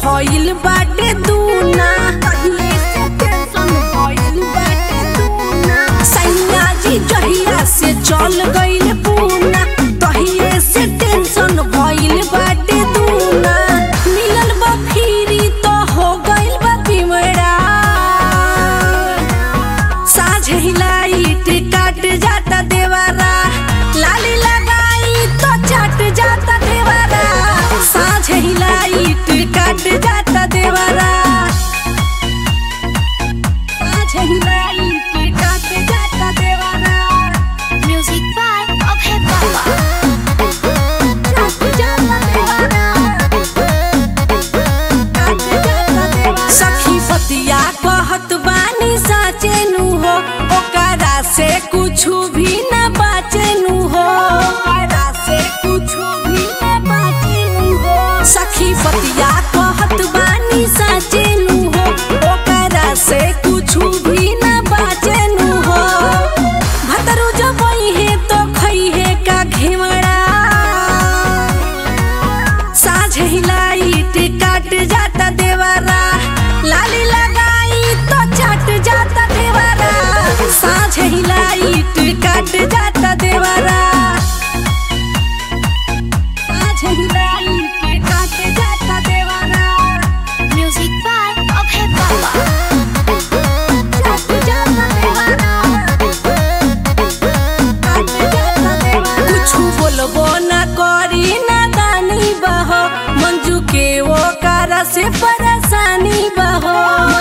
भइल बाटे दूना पहिले से टेंशन भइल बाटे दूना सैया जी जहिया से चल गइल पूना तहिए से टेंशन भइल बाटे दूना मिलल बा फिरी तो हो गइल बा बिमड़ा साझे लाइट काट जाता देवारा लाली लगाई तो चट जाता देवारा साझे लाइट काट जाता देवारा साझे लाइट काट जाता देवारा Music by Abhay Baba. काट जाता देवारा काट जाता देवारा सखी पतिया कहत बानी साचे नु हो ओकरा से कुछु भी न बाचे नु हो ओकरा से कुछु भी न बाचे नु हो सखी पतिया कहत बानी साचे नु हो ओकरा से कुछु भी न बाचे नु हो भतरू जब है तो खई है का घेवड़ा साझे लाइट काट जाता देवारा लाली लगाई तो चट जाता देवारा साझे लाइट काट जाता देवारा साझे लाइट काट जाता देवारा Music by Abhay Baba. चट जाता देवारा काट जाता देवारा कुछु बोलबो ना करी ना दानी बहो मंजू के वो कारा से परेशानी बहो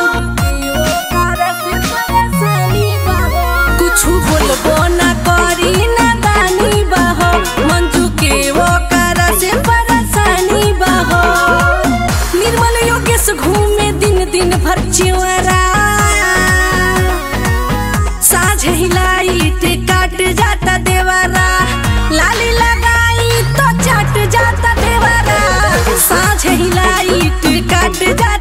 कुछु बोलबो ना करी ना दानी बहो मंजू के वो कारा से परेशानी बहो निर्मल योगेश घूमे दिन दिन भर चिवरा साझे लाइट काट जाता देवारा लाली लगाई तो चट जाता देवारा साझे लाइट काट जाता